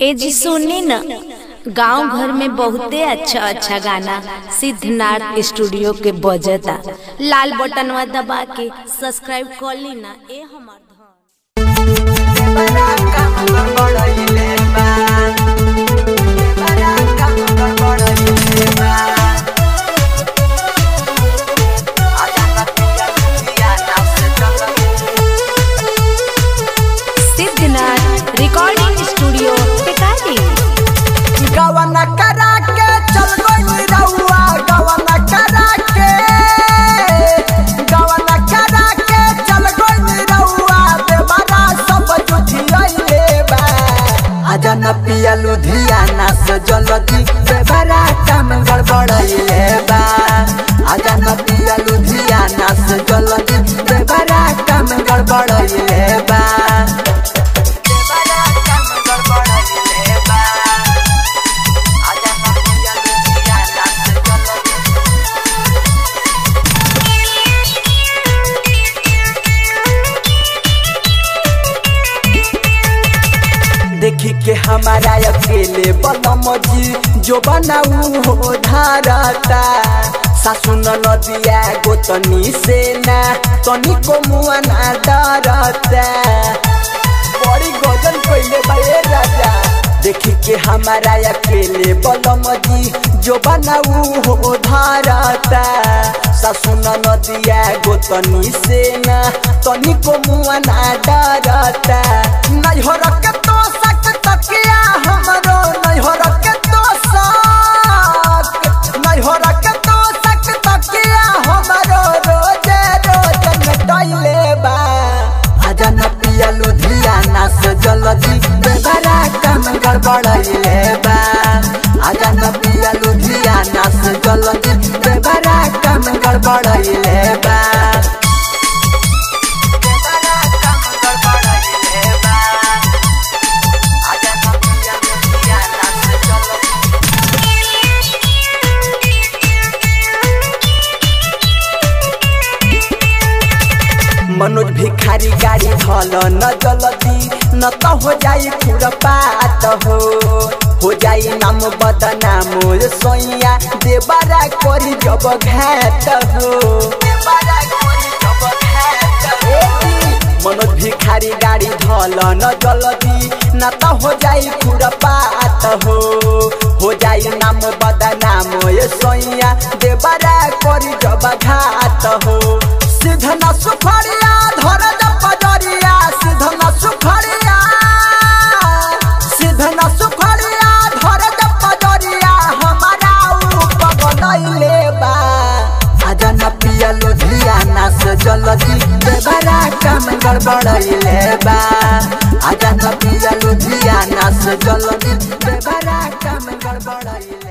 ए जी सुनी न गांव घर में बहुते अच्छा अच्छा गाना सिद्धनाथ स्टूडियो के बजता लाल बटनवा दबा के सब्सक्राइब कर ली ना ए हमार धन सिद्धनाथ रिकॉर्डिंग स्टूडियो टिकारी गवना करा के चल गई रउआ गवना करा के गवना करा के चल गई रउआ देवरा सब जुठियले बा आजा न पिया लुधियाना से जल्दी देवरा काम गड़बड़ैले बा आजा न पिया लुधियाना से जल्दी देवरा काम गड़बड़ैले बा देवरा काम गड़बड़ैले बा देखी के हमारा अकेले बलम जी जो बनाऊ हो धारता सासु नदिया गोतनी से ना तनी को मुआ ना डरता बड़ी गजल कइले बाए राजा देखी के हमारा अकेले बलम जी जो बनाऊ हो धारता सासु नदिया गोतनी से ना तनी को मुआ ना डरता नहीं हो रखे तो सक तकिया हमरो नहीं हो रखे तो सक नहीं हो रखे तो सक तकिया हमरो रोजे रोजे नटैले बा आजा न पिया लुधियाना से जल्दी बेबरा काम गड़बड़ैले बा आजा न पिया लुधियाना से जल्दी बेबरा काम गड़बड़ैले बा बेबरा काम गड़बड़ैले बा आजा न पिया लुधियाना से जल्दी मनोज भिखारी गाड़ी धल न जलदी न त हो जाई खुरपात हो हो जाई नाम बदनाम सोइया देबारा करी जब घात हो देबारा करी जब घात हो मनोज भिखारी गाड़ी धल न जलदी न त हो जाई खुरपात हो हो जाई नाम बदनाम सोइया देबारा करी जब घात हो सिधना सुखरिया धर पजरिया सिधना सुखरिया सिधना सुखरिया धर पजरिया हमारा पगलैले बा आजा न पिया लुधियाना से जल्दी देवरा काम गड़बड़ैले बा आजा न पिया लुधियाना से जल्दी देवरा काम गड़बड़ैले